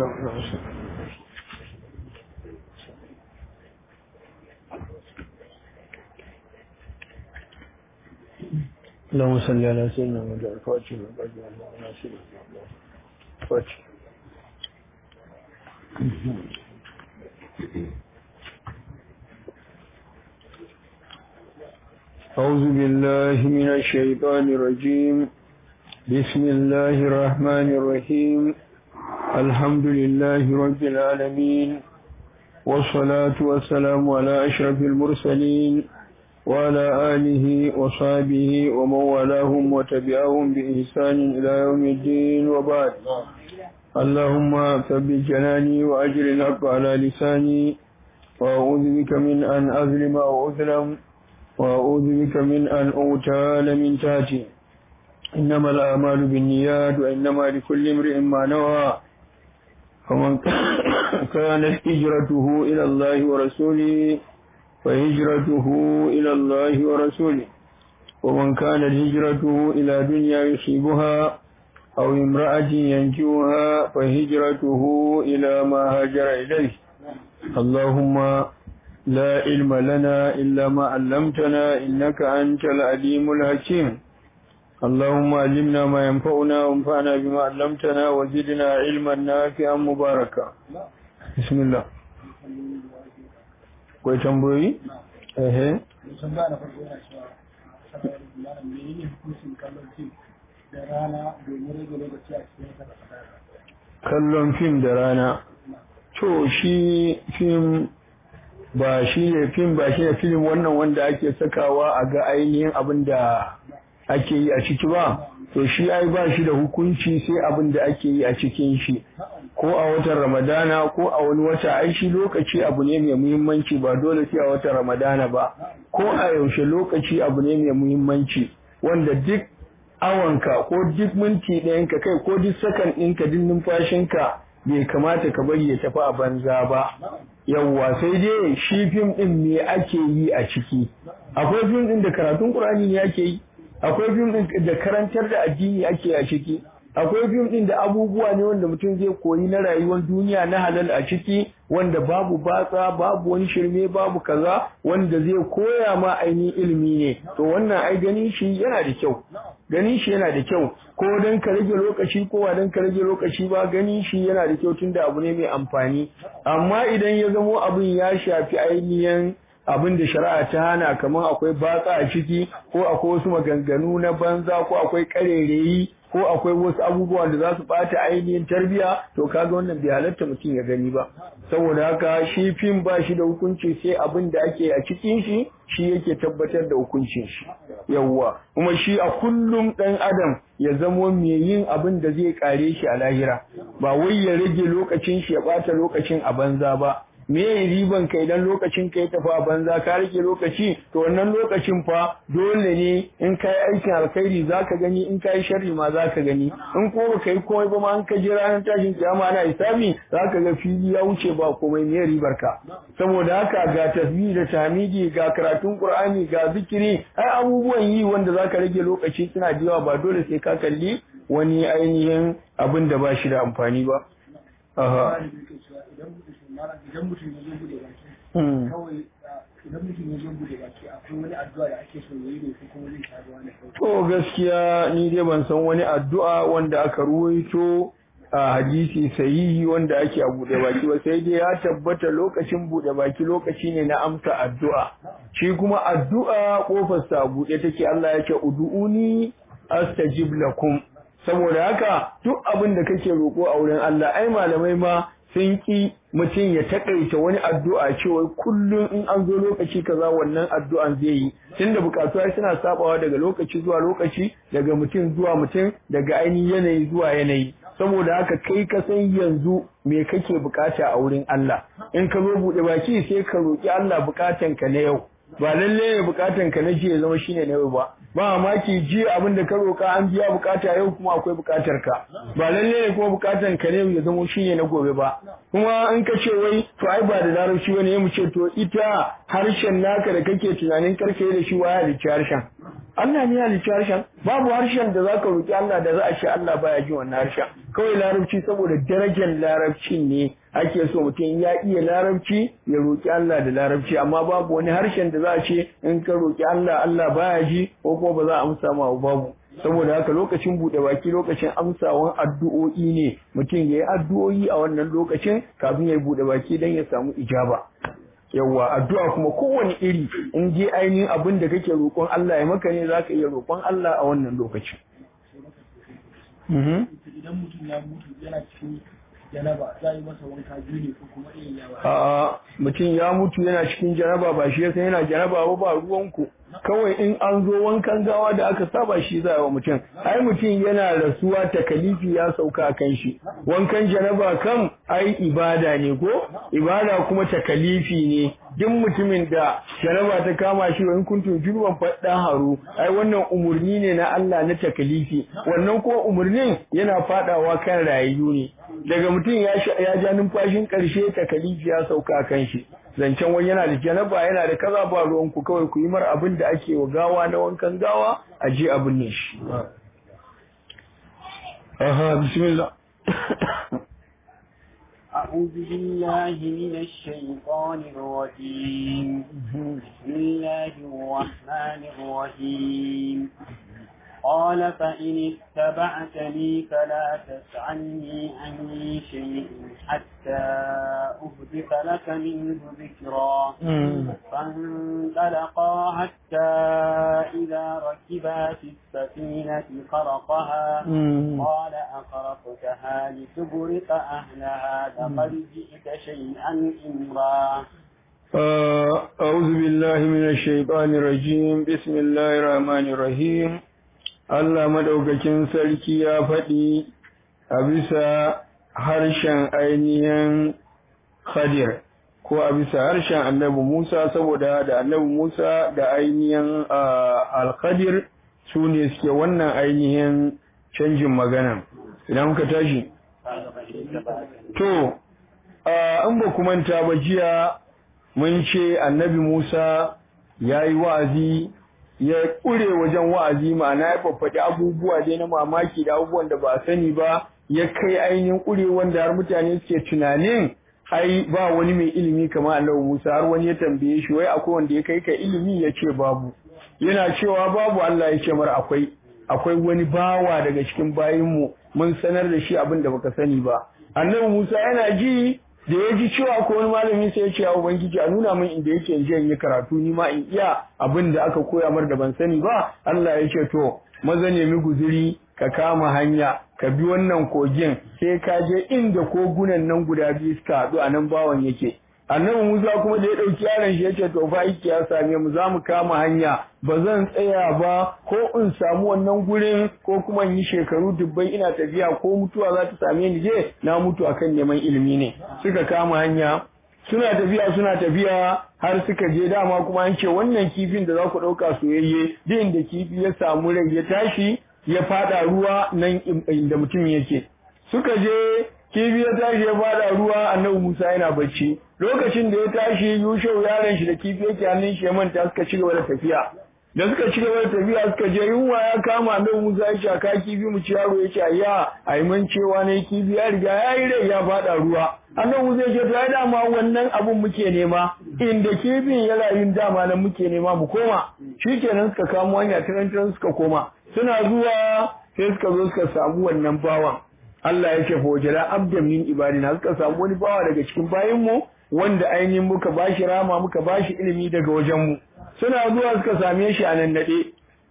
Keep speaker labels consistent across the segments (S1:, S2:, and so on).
S1: اللهم صل على سيدنا محمد الفاتح والباقي الله ناصر الفاتح أعوذ بالله من الشيطان الرجيم بسم الله الرحمن الرحيم الحمد لله رب العالمين والصلاة والسلام على أشرف المرسلين وعلى آله وصحبه ومن والاهم وتبعهم بإحسان إلى يوم الدين وبعد اللهم ثبت جناني وأجر الحق على لساني وأعوذ بك من أن أظلم أو أظلم وأعوذ بك من أن أغتال من تحتي إنما الأعمال بالنيات وإنما لكل امرئ ما نوى فمن كانت هجرته إلى الله ورسوله فهجرته إلى الله ورسوله ومن كانت هجرته إلى دنيا يصيبها أو امرأة ينجوها فهجرته إلى ما هاجر إليه اللهم لا علم لنا إلا ما علمتنا إنك أنت العليم الحكيم اللهم علمنا ما ينفعنا وانفعنا بما علمتنا وزدنا علما نافعا مباركا بسم الله Kwai tambayoyi? Ehe.
S2: Tambaya na farko yana cewa, Malam menene hukuncin kallon fim da rana domin rage lokaci a cikin wata
S1: Kallon fim da rana. To shi fim ba shi ne fim ba shi ne film wannan wanda ake sakawa a ga ainihin abin da ake yi a ciki ba to shi ai ba shi da hukunci sai abin da ake yi a cikin shi ko a watan ramadana ko a wani wata ai shi lokaci abu ne mai muhimmanci ba dole sai a watan ramadana ba ko a yaushe lokaci abu ne mai muhimmanci wanda duk awanka ko duk minti ɗayanka kai ko duk sakan ɗinka duk numfashinka bai kamata ka bari ya tafi a banza ba yawwa sai dai shi fim ɗin me ake yi a ciki akwai fim ɗin da karatun ƙur'ani ne ake yi akwai fim ɗin da karantar da addini ake a ciki akwai fim ɗin da abubuwa ne wanda mutum zai koyi na rayuwar duniya na halal a ciki wanda babu batsa babu wani shirme babu kaza wanda zai koya ma ainihin ilimi ne to wannan ai ganin shi yana da kyau ganin shi yana da kyau ko dan ka rage lokaci ko ba dan ka rage lokaci ba ganin shi yana da kyau tunda abu ne mai amfani amma idan ya zamo abin ya shafi ainihin abin da shari'a ta hana kamar akwai batsa a ciki ko akwai wasu maganganu na banza ko akwai karereyi ko akwai wasu abubuwan da za su bata ainihin tarbiya to kaga wannan bai halatta mutum ya gani ba saboda haka shi fim ba shi da hukunci sai abin da ake a cikin shi shi yake tabbatar da hukuncin shi yawwa kuma shi a kullum dan adam ya zamo mai yin abin da zai kare shi a lahira ba wai ya rage lokacin shi ya bata lokacin a banza ba me riban ka idan lokacin ka ya tafi a banza ka rike lokaci to wannan lokacin fa dole ne in ka yi aikin alkhairi zaka gani in ka yi sharri ma zaka gani in ko baka yi komai ba ma an ka je ranar tashin kiyama ana hisabi zaka ga fili ya wuce ba komai me ribar ka saboda haka ga tasbih da tahmidi ga karatun qur'ani ga zikiri ai abubuwan yi wanda zaka rage lokaci suna da yawa ba dole sai ka kalli wani ainihin abin da ba shi da amfani ba aha
S2: idan mutum ya zo bude baki kawai idan mutum ya zo bude baki akwai wani addu'a da ake so yayi ne ko kuma zai sha ruwa ne
S1: to gaskiya ni dai ban san wani addu'a wanda aka ruwaito a hadisi sahihi wanda ake a bude baki ba sai dai ya tabbata lokacin bude baki lokaci ne na amsa addu'a shi kuma addu'a kofar sa bude take Allah ya ce ud'uni astajib lakum saboda haka duk abin da kake roko a wurin Allah ai malamai ma sun ki mutum ya takaita wani addu'a cewa kullum in an zo lokaci kaza wannan addu'an zai yi tunda bukatu suna sabawa daga lokaci zuwa lokaci daga mutum zuwa mutum daga ainihin yanayi zuwa yanayi saboda haka kai ka san yanzu me kake bukata a wurin Allah in ka zo bude baki sai ka roki Allah bukatan ka na yau ba lalle ne bukatan ka na jiya zama shine na yau ba ba mamaki ji abin da ka roka an biya bukata yau kuma akwai bukatar ka ba lalle ne kuma bukatan ka ne ya zama shine na gobe ba kuma in ka ce wai to ai ba da larabci bane mu ce to ita harshen naka da kake tunanin karfe da shi waya da harshen Allah ne ya halicci harshen babu harshen da zaka roki Allah da za a ce Allah baya jin wannan harshen kawai larabci saboda darajar larabci ne ake so mutum ya iya larabci ya roki Allah da larabci amma babu wani harshen da za a ce in ka roki Allah Allah baya ji ko kuma ba za a amsa ma babu saboda haka lokacin buɗe baki lokacin amsawan addu'o'i ne mutum ya yi addu'o'i a wannan lokacin kafin ya buɗe baki don ya samu ijaba yawwa addu'a kuma kowane iri in je ainihin abin da kake roƙon Allah ya maka ne za ka iya roƙon Allah a wannan lokacin.
S2: idan mutum ya mutu yana cikin janaba za a yi masa wanka biyu ne ko kuma irin yawa
S1: A'a mutum ya mutu yana cikin janaba ba shi yasa yana janaba ba ba ruwanku kawai in an zo wankan gawa da aka saba shi za a wa mutum ai mutum yana rasuwa takalifi ya sauka kan shi wankan janaba kam ai ibada ne ko ibada kuma takalifi ne duk mutumin da janaba ta kama shi wa in kuntum junuban faddan haru ai wannan umurni ne na Allah na takalifi wannan ko umurnin yana fadawa kan rayu ne daga mutum ya ya ja numfashin karshe takalifi ya sauka kan shi zancen wani yana da janaba yana da kaza ba ruwan ku kawai ku yi mar abin da ake wa gawa na wankan gawa a je abin ne shi aha bismillah
S3: أعوذ بالله من الشيطان الرجيم بسم الله الرحمن الرحيم قال فإن اتبعتني فلا تسألني عن شيء حتى أهدف لك منه ذكرا فانطلقا حتى إذا ركبا في السفينة خرقها قال أخرقتها لتغرق أهلها لقد جئت شيئا إمرا
S1: أعوذ بالله من الشيطان الرجيم بسم الله الرحمن الرحيم Allah madaukakin sarki ya faɗi a bisa harshen ainihin Khadir ko a bisa harshen annabi Musa saboda da annabi Musa da ainihin Al-Khadir su ne suke wannan ainihin canjin magana. Idan muka tashi. To, in ba manta ba jiya mun ce annabi Musa ya yi wa'azi ya ƙure wajen wa'azi ma'ana ya faffaɗi abubuwa dai na mamaki da abubuwan da ba a sani ba ya kai ainihin ƙure wanda har mutane suke tunanin ai ba wani mai ilimi kamar Allah Musa har wani ya tambaye shi wai akwai wanda ya kai ka ilimi ya ce babu yana cewa babu Allah ya ce mara akwai akwai wani bawa daga cikin bayinmu mun sanar da shi abin da baka sani ba annabi Musa yana ji da ya ji cewa ko wani malami sai ya ce ya ubangiji a nuna min inda yake in je in yi karatu ni ma in iya abin da aka koya mar da ban sani ba Allah ya ce to maza nemi guzuri ka kama hanya ka bi wannan kogin sai ka je inda kogunan nan guda biyu suka haɗu a nan bawan yake annabi Musa kuma da ya ɗauki yaron shi yace to fa aiki ya same mu za mu kama hanya ba zan tsaya ba ko in samu wannan gurin ko kuma in yi shekaru dubbai ina tafiya ko mutuwa za ta same ni je na mutu akan neman ilimi ne suka kama hanya suna tafiya suna tafiya har suka je dama kuma an ce wannan kifin da za ku ɗauka soyayye duk inda kifi ya samu rai ya tashi ya fada ruwa nan inda mutum yake suka je kifi ya tashi ya fada ruwa annabi Musa yana bacci lokacin da ya tashi Yushau yaron shi da kifi yake hannun shi ya manta suka ci gaba da tafiya da suka ci gaba da tafiya suka je yunwa ya kama annabi Musa ya ce aka kifi mu ci yaro ya ce ayya ai man cewa ne kifi ya riga ya yi rai ya fada ruwa annabi Musa ya ce to ai dama wannan abun muke nema inda kifin ya rayu dama nan muke nema mu koma shikenan suka kamo hanya tiran suka koma suna zuwa sai suka zo suka samu wannan bawan Allah ya ce fawajala abdan min ibadina suka samu wani bawa daga cikin bayinmu wanda ainihin muka bashi rama muka bashi ilimi daga wajenmu suna zuwa suka same shi a nan nade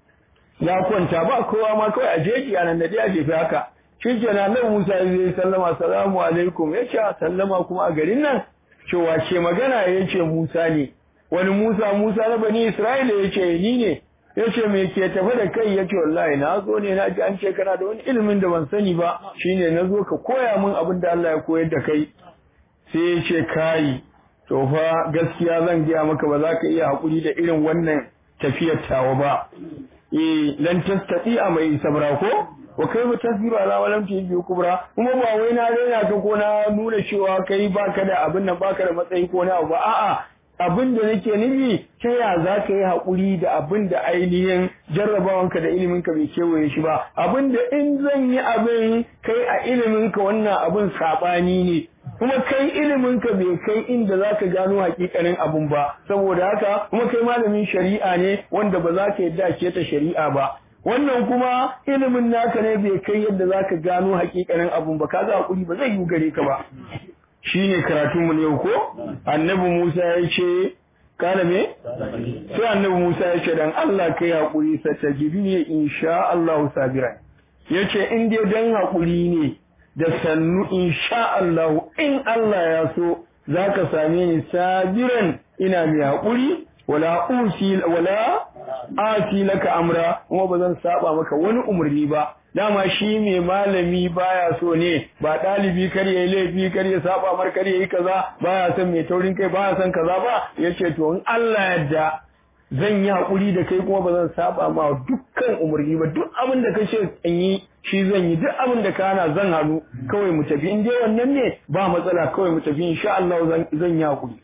S1: ya kwanta ba kowa ma kawai a jeji a nan nade a jefi haka shikenan nan Musa ya zai sallama salamu alaikum ya ce sallama kuma a garin nan cewa ce magana ya ce Musa ne wani Musa Musa na bani Isra'ila ya ce ni ne ya ce me ke tafi da kai ya ce wallahi na zo ne na ji an ce kana da wani ilimin da ban sani ba shine na zo ka koya min abin da Allah ya koyar da kai sai ya ce kai to fa gaskiya zan gaya maka ba za ka iya haƙuri da irin wannan tafiyar tawa ba eh lan tastati a mai sabra ko wa kai ba tasbiru ala walam bi kubra kuma ba wai na raina ka ko na nuna cewa kai baka da abin nan baka da matsayi ko na ba a'a abin da nake nufi ta ya za ka yi haƙuri da abin da ainihin jarrabawanka da iliminka bai kewaye shi ba abin da in zan yi abin kai a iliminka wannan abin saɓani ne kuma kai iliminka bai kai inda za ka gano hakikanin abun ba saboda haka kuma kai malamin shari'a ne wanda ba za ka yadda ke ta shari'a ba wannan kuma ilimin naka ne bai kai yadda za ka gano hakikanin abun ba kaga hakuri ba zai yi gare ka ba shine karatunmu ne ko annabi Musa ya ce kana me sai annabi Musa ya ce dan Allah kai hakuri satajibini insha Allah sabiran yace in dai dan hakuri ne da sannu insha Allah in Allah ya so zaka same ni sabiran ina mai hakuri wala usi wala asi laka amra kuma bazan saba maka wani umurni ba dama shi mai malami baya so ne ba dalibi kar yayi laifi kar ya saba mar kar yayi kaza baya son mai taurin kai baya son kaza ba yace to in Allah yadda zan yi hakuri da kai kuma bazan saba ma dukkan umurni ba duk abin da kace in yi shi zan yi duk abin da ka hana zan hannu kawai mu tafi in dai wannan ne ba matsala kawai mu tafi insha Allah zan yi hakuri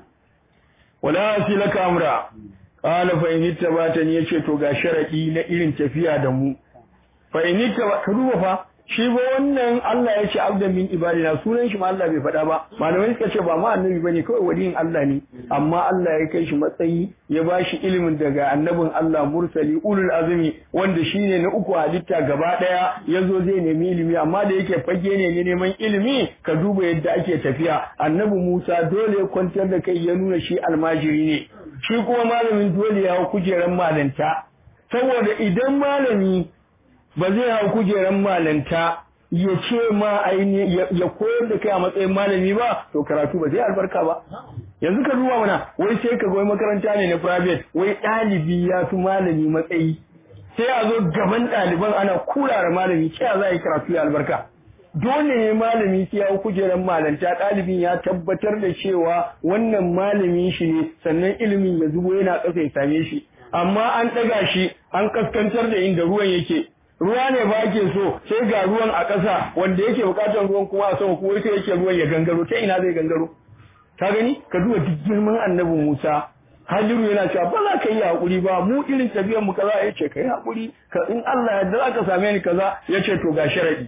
S1: wala asilaka amra qala fa in ittabatani yace to ga sharadi na irin tafiya da mu fa in ittaba ka duba fa shi ba wannan Allah ya ce abdan min ibadina sunan shi ma Allah bai faɗa ba malamai suka ce ba ma annabi bane kawai waliyin Allah ne amma Allah ya kai shi matsayi ya ba shi ilimin daga annabin Allah mursali ulul azumi wanda shine na uku halitta gaba daya yazo zai nemi ilimi amma da yake fage ne ne neman ilimi ka duba yadda ake tafiya annabi Musa dole ya kwantar da kai ya nuna shi almajiri ne shi kuma malamin dole ya hau kujeran malanta saboda idan malami ba zai hau kujeran malanta ya ce ma aini ya koyar da kai a matsayin malami ba to karatu ba zai albarka ba yanzu ka duba mana wai sai ka goyi makaranta ne na private wai ɗalibi ya fi malami matsayi sai a zo gaban ɗaliban ana kurara malami ta za a yi karatu ya albarka dole ne malami sai ya hau kujeran malanta ɗalibin ya tabbatar da cewa wannan malamin shi ne sannan ilimin ya zubo yana ƙasa ya same shi amma an ɗaga shi an kaskantar da inda ruwan yake ruwa ne ba ke so sai ga ruwan a ƙasa wanda yake buƙatar ruwan kuma a sama kuma sai yake ruwan ya gangaro ta ina zai gangaro ka gani ka duba duk girman annabi Musa Hajiru yana cewa ba za ka yi haƙuri ba mu irin tafiyar mu kaza ya ce ka yi haƙuri ka in Allah yadda za ka same ni kaza ya ce to ga sharadi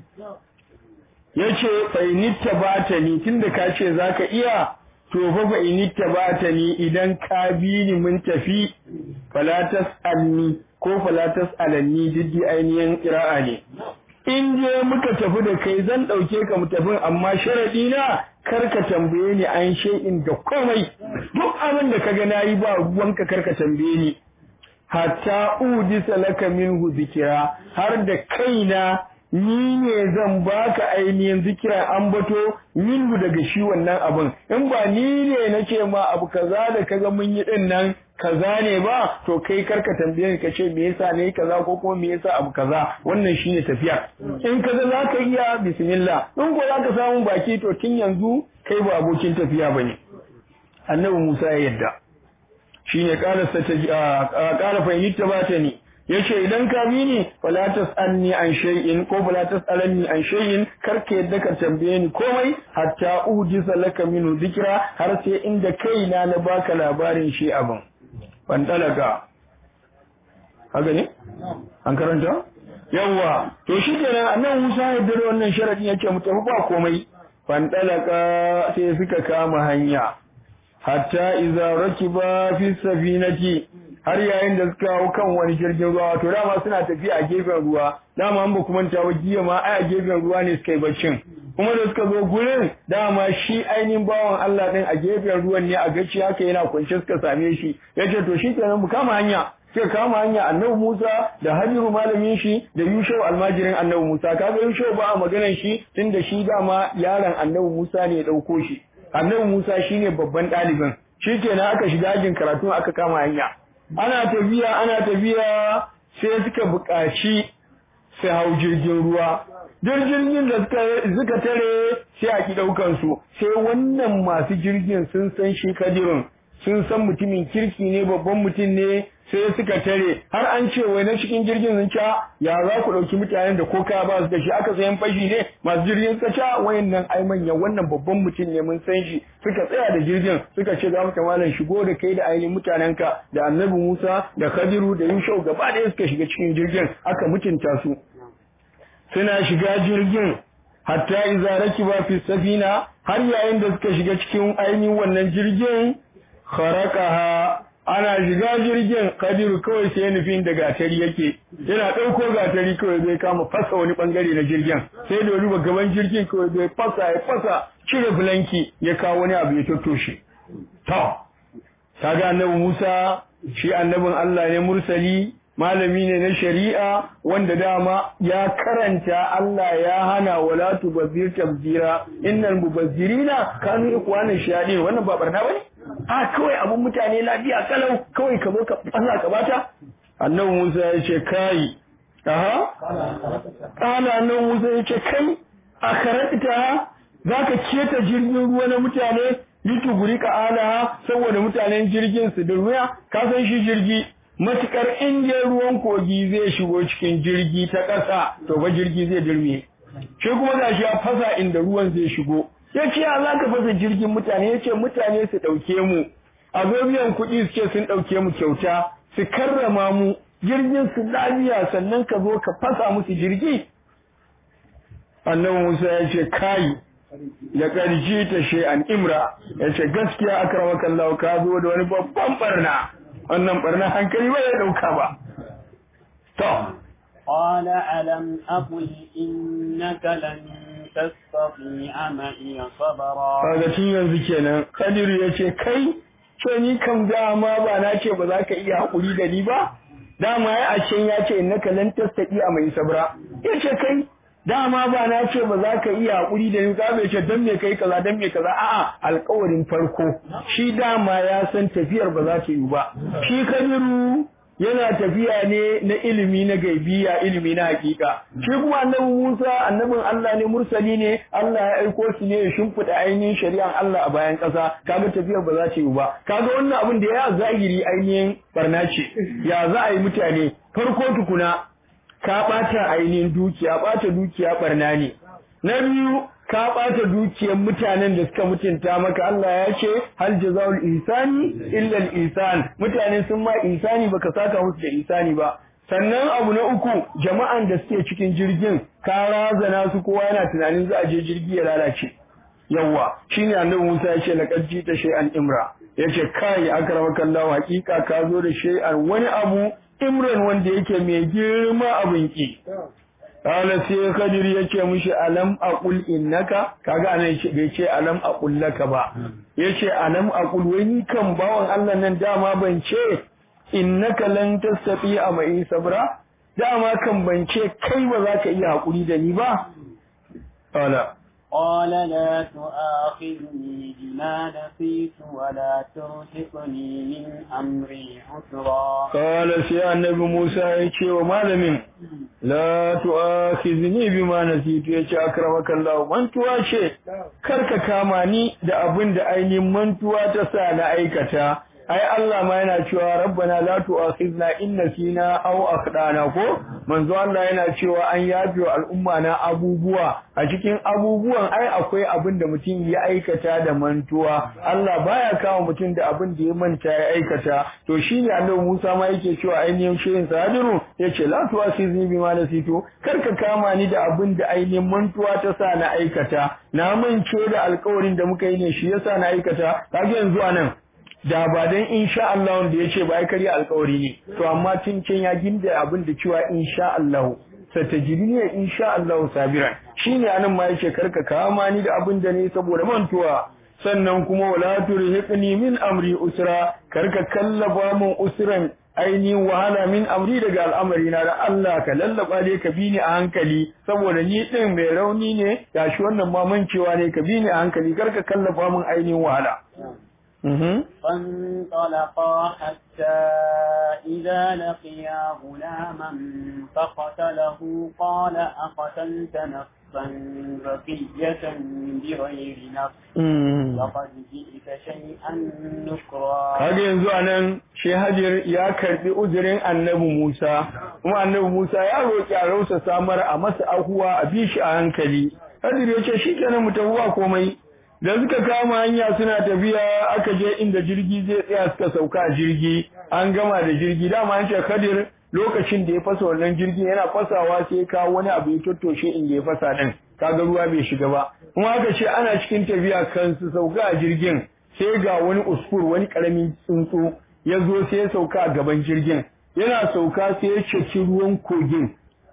S1: ya ce fainitta ba ta ni tunda ka ce za ka iya to fa fainitta ba ta ni idan ka bi ni mun tafi falatas alni ko falatas alanni diddi ainihin ƙira'a ne. In je muka tafi da kai zan ɗauke ka mu tafi amma sharaɗi na kar ka tambaye ni an shay'in da komai duk abin da kaga nayi ba ruwanka kar ka tambaye ni hatta udisa laka minhu zikira har da kaina ni ne zan baka ainihin zikira an bato minhu daga shi wannan abin in ba ni ne nace ma abu kaza da kaga mun yi din nan kaza ne ba to kai karka tambaye ni kace me yasa ne kaza ko kuma me yasa abu kaza wannan shine tafiya in kaza zaka iya bismillah in ko zaka samu baki to tun yanzu kai ba abokin tafiya bane annabi Musa ya yadda shine qala sataji qala fa yitta batani yace idan ka bi ni fala tasalni an shay'in ko fala tasalanni an shay'in karka yadda ka tambaye ni komai hatta ujisa laka minhu dhikra har sai inda kaina na baka labarin shi abin fandalaka haka ne an karanta yawa to shi kenan annan Musa ya dare wannan sharadin yace mu tafi ba komai fandalaka sai suka kama hanya hatta idza rakiba fi safinati har yayin da suka hau kan wani jirgin ruwa to dama suna tafiya a gefen ruwa dama an ba kuma ta jiya ma ai a gefen ruwa ne suka yi baccin kuma da suka zo gurin dama shi ainihin bawan Allah din a gefen ruwan ne a gaci haka yana kwance suka same shi yace to shi kenan mu kama hanya sai kama hanya annabi Musa da Hajiru malamin shi da Yushau almajirin annabi Musa kaga Yushau ba a maganar shi tunda shi dama yaron annabi Musa ne ya dauko shi annabi Musa shine babban ɗalibin shikenan aka shiga ajin karatu aka kama hanya ana tafiya ana tafiya sai suka buƙaci su hau jirgin ruwa jirgin da suka tare sai a ki ɗaukan su sai wannan masu jirgin sun san shi kadirin sun san mutumin kirki ne babban mutum ne sai suka tare har an ce wai na cikin jirgin sun ca ya za ku ɗauki mutanen da ko kaya ba su da shi aka sayan fashi ne masu jirgin suka ca wayannan ai manya wannan babban mutum ne mun san shi suka tsaya da jirgin suka ce za mu ta malam shigo da kai da ainihin mutanenka da annabi Musa da Khadiru da Yushau gaba ɗaya suka shiga cikin jirgin aka mutunta su suna shiga jirgin hatta iza rakiba fi safina har yayin da suka shiga cikin ainihin wannan jirgin kharaqaha ana shiga jirgin kadiru kawai sai nufin da gatari yake yana ɗauko gatari kawai zai kama fasa wani bangare na jirgin sai da wani gaban jirgin kawai zai fasa ya fasa cire bulanki ya kawo wani abu ya tattoshe to kaga annabi Musa shi annabin Allah ne mursali malami ne na shari'a wanda dama ya karanta Allah ya hana wala tubazzir tabzira innal mubazzirina kanu ikwana shayadin wannan ba barna bane a kawai abun mutane lafiya kalau kawai ka zo ka fasa ka bata annabi Musa ya ce kai aha kana annabi Musa ya ce kai a karanta zaka keta jirgin ruwa na mutane lituguri ka alaha saboda mutanen jirgin su durmiya ka san shi jirgi matukar inda ruwan kogi zai shigo cikin jirgi ta ƙasa to ba jirgi zai durme shi kuma ga shi ya fasa inda ruwan zai shigo ya ce ya za ka fasa jirgin mutane ya ce mutane su ɗauke mu a zo biyan kuɗi su ce sun ɗauke mu kyauta su karrama mu jirgin su lafiya sannan ka zo ka fasa musu jirgi annabi musa ya ce kai ya ƙarji ta shay'an imra ya ce gaskiya akramakallahu ka zo da wani babban barna wannan barna hankali ba ya dauka ba to
S3: قال ألم أقل إنك لن تستطيع معي صبرا
S1: kaga tun yanzu kenan Kadiru ya ce kai to ni kam dama ba na ce ba za ka iya haƙuri da ni ba dama ya a can ya ce innaka lan tastati a mai sabra ya ce kai dama ba na ce ba za ka iya haƙuri da ni ka bai ce dan me kai kaza dan me kaza a'a alƙawarin farko shi dama ya san tafiyar ba za ta yi ba shi Kadiru yana tafiya ne na ilimi na gaibiya ilimi na hakika shi kuma annabi Musa annabin Allah ne mursali ne Allah ya aiko shi ne ya shimfida ainihin shari'an Allah a bayan ƙasa kaga tafiyar ba za ta yi ba kaga wannan abin da ya zahiri ainihin barna ce ya za a yi mutane farko tukuna ka ɓata ainihin dukiya ɓata dukiya barna ne na biyu ka ɓata dukiyar mutanen da suka mutunta maka Allah ya ce hal jazaul ihsani illa al ihsan mutane sun ma ihsani baka saka musu da ihsani ba sannan abu na uku jama'an da suke cikin jirgin ka razana su kowa yana tunanin za a je jirgi ya lalace yawa shine annabi Musa ya ce laqad jita shay'an imra yace kai akramakallahu hakika ka zo da shay'an wani abu imran wanda yake mai girma abin ki Kala sai Kadir ya ce mishi alam aqul innaka kaga anan bai ce alam aqul laka ba yace alam aqul wai ni kan bawan Allah nan dama ban ce innaka lan tastati a mai sabra dama kan ban ce kai ba za ka iya hakuri da ni ba Kala
S3: قال لا تؤاخذني بما نسيت ولا ترهقني من أمري عسرا
S1: قال سي النبي موسى يكي ومالمين لا تؤاخذني بما نسيت يكي أكرمك الله mantuwa ce karka kama ni da abin da ainihin mantuwa ta sa na aikata ai Allah ma yana cewa rabbana la tu'akhizna in nasina aw akhdana ko manzo Allah yana cewa an yafi wa al'umma na abubuwa a cikin abubuwan ai akwai abin da mutum ya aikata da mantuwa Allah baya kawo mutum da abin da ya manta ya aikata to shine Annabi Musa ma yake cewa ainihin shirin sadiru yace la tu'akhizni bima nasitu karka kama ni da abin da ainihin mantuwa ta sa na aikata na mance da alƙawarin da muka yi ne shi yasa na aikata kaga yanzu anan da ba dan insha Allah wanda yace ba ai karya alƙawari ne to amma tun can ya ginda abin da cewa insha Allah satajidini insha Allah sabiran shine anan ma yace karka kama ni da abin da ne saboda mantuwa sannan kuma wala turhiqni min amri usra karka kallaba mun usran ainihin wahala min amri daga al'amari na da Allah ka lallaba dai ka bi ni a hankali saboda ni din mai rauni ne gashi wannan ma mancewa ne ka bi ni a hankali karka kallafa mun ainihin wahala
S3: فانطلقا حتى إذا لقيا غلاما فقتله قال أقتلت نفسا نفسا زكية بغير نفس لقد جئت شيئا نكرا
S1: kaga yanzu anan shi Hajar ya karbi uzurin Annabi Musa kuma Annabi Musa ya roki a rausa samar a masa ahuwa a bi shi a hankali Hajar ya ce shikenan mu tafi komai da suka kama hanya suna tafiya aka je inda jirgi zai tsaya suka sauka a jirgi an gama da jirgi dama an ce Khadir lokacin da ya fasa wannan jirgin yana fasawa sai kawo wani abu ya tottoshe inda ya fasa din kaga ruwa bai shiga ba kuma aka ce ana cikin tafiya kan su sauka a jirgin sai ga wani usfur wani karamin tsuntsu ya zo sai ya sauka a gaban jirgin yana sauka sai ya ceci ruwan kogin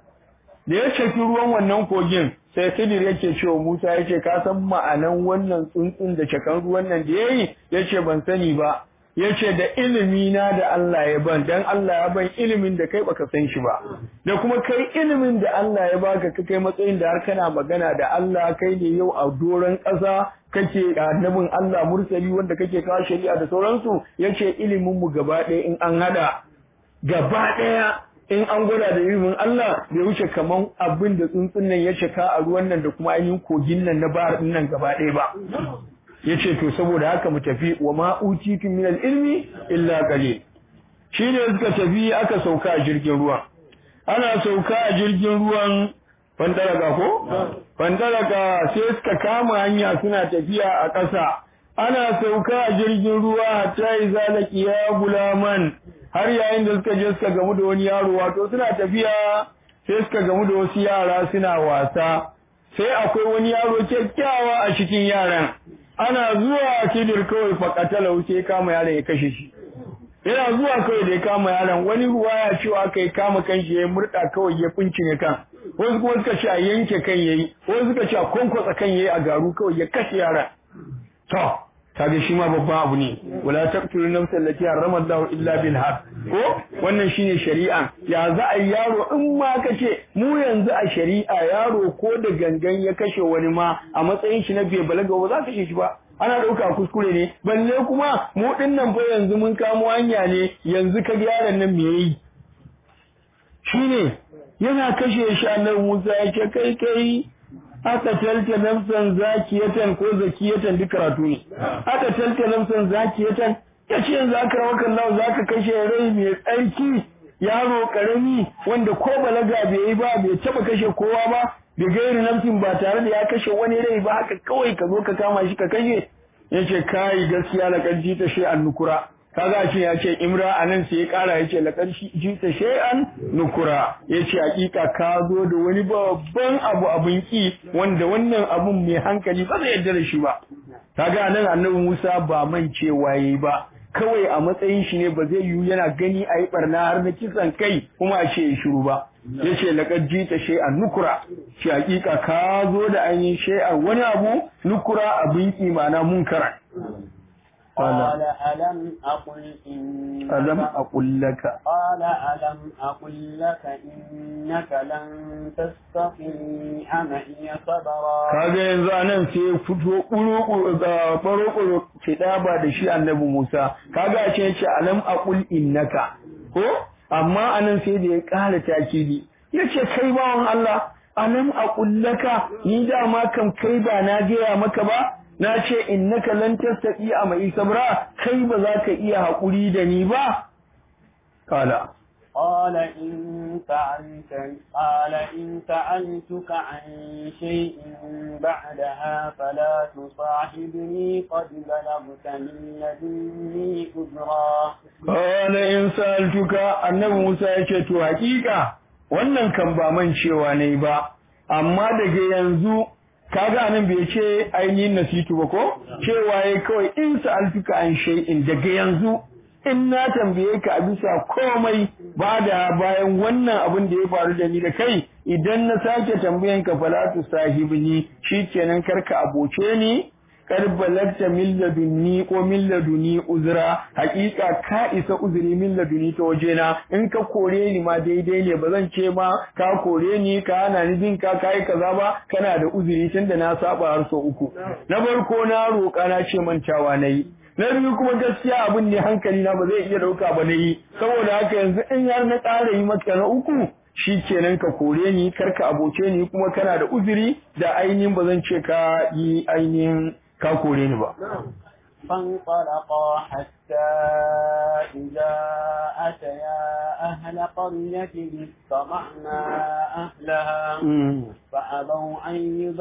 S1: da ya ceci ruwan wannan kogin sai Khidir yake cewa Musa yace ka san ma'anan wannan tsuntsun da cakan ruwan nan da yayi yace ban sani ba yace da ilimi na da Allah ya ban dan Allah ya ban ilimin da kai baka san shi ba da kuma kai ilimin da Allah ya baka ka kai matsayin da har kana magana da Allah kai ne yau a doron ƙasa kake annabin Allah mursali wanda kake kawo shari'a da sauransu yace ilimin mu gaba ɗaya in an hada gaba ɗaya in an gwada da ilimin Allah bai wuce kaman abin da tsuntsun nan ya cika a ruwan nan da kuma ainihin kogin nan na bahar din nan gaba ɗaya ba yace to saboda haka mu tafi wa ma utitu min ilmi illa qalil shi ne suka tafi aka sauka a jirgin ruwan ana sauka a jirgin ruwan fandaraka ko fandaraka sai suka kama hanya suna tafiya a ƙasa ana sauka a jirgin ruwa hatta iza laqiya gulaman har yayin da suka je suka gamu da wani yaro wato suna tafiya sai suka gamu da wasu yara suna wasa sai akwai wani yaro kyakkyawa a cikin yaran ana zuwa kidir kawai fakatala wuce kama yaron ya kashe shi yana zuwa kawai da ya kama yaron wani ruwa ya cewa aka yi kama kan shi ya murda kawai ya fincine kan wasu kuma suka ce a yanke kan yayi wasu suka ce a kwankwasa kan yayi a garu kawai ya kashe yaron to kaga shi ma babban abu ne wala taqtulu nafsa allati harrama Allah illa bil haqq ko wannan shine shari'a ya za a yaro in ma kace mu yanzu a shari'a yaro ko da gangan ya kashe wani ma a matsayin shi na bai balaga ba za ka shi ba ana dauka kuskure ne balle kuma mu dinnan fa yanzu mun kamo hanya ne yanzu ka ga yaron nan me yayi shine yana kashe shi annabi Musa ya ce kai kai aka talta nafsan zakiyatan ko zakiyatan duk karatu ne aka talta nafsan zakiyatan yace yanzu aka rawa kallahu zaka kashe rai mai tsarki yaro karami wanda ko balaga bai yi ba bai taba kashe kowa ba da gairi nafsin ba tare da ya kashe wani rai ba haka kawai ka zo ka kama shi ka kashe yace kai gaskiya la kanji ta shi annukura kaga ce ya ce imra anan sai ya kara ya ce laqad jita shay'an nukura ya ce hakika ka zo da wani babban abu abin ki wanda wannan abun mai hankali ba zai yarda da shi ba kaga nan annabi Musa ba man cewa yayi ba kawai a matsayin shi ne ba zai yiwu yana gani a yi barna har na kisan kai kuma a ce ya shiru ba ya ce laqad jita shay'an nukura shi hakika ka zo da ainihin shay'an wani abu nukura abin ki ma'ana munkara
S3: قال ألم أقل إنك
S1: ألم أقل لك
S3: قال ألم أقل لك إنك لن تستطيع معي صبرا
S1: kaga yanzu anan sai ya fito kuru ga faro ba da shi annabi Musa kaga a ce ce alam aqul innaka ko amma anan sai da ya ƙara takidi yace kai bawan Allah alam aqul laka ni dama kam kai ba na gaya maka ba na ce innaka lan tastati a mai sabra kai ba za ka iya haƙuri da ni ba kala
S3: قال إن فعلت قال إن فعلتك عن شيء بعدها فلا تصاحبني قد بلغت من لدني عذرا
S1: قال إن سألتك annabi Musa ya ce to hakika wannan kan ba man cewa ne ba amma daga yanzu kaga anan bai ce ainihin nasitu ba ko cewa yayi kawai in sa'altuka an shay'in daga yanzu in na tambaye ka a bisa komai ba da bayan wannan abin da ya faru da ni da kai idan na sake tambayan ka falatu sahibni shikenan karka aboce ni kar balagta min ladunni ko min laduni uzra hakika ka isa uzuri min laduni ta wajena in ka kore ni ma daidai ne ba zan ce ma ka kore ni ka hana ni bin ka kai kaza ba kana da uzuri tunda na saba har so uku na farko na roƙa na ce mantawa nayi na biyu kuma gaskiya abin ne hankali na ba zai iya dauka ba nayi saboda haka yanzu in har na ƙara yi maka na uku shi kenan ka kore ni karka aboce ni kuma kana da uzuri da ainihin ba zan ce ka yi ainihin ka kore ni ba
S3: فانطلقا حتى إذا أتيا أهل قرية استطعنا أهلها فأبوا أن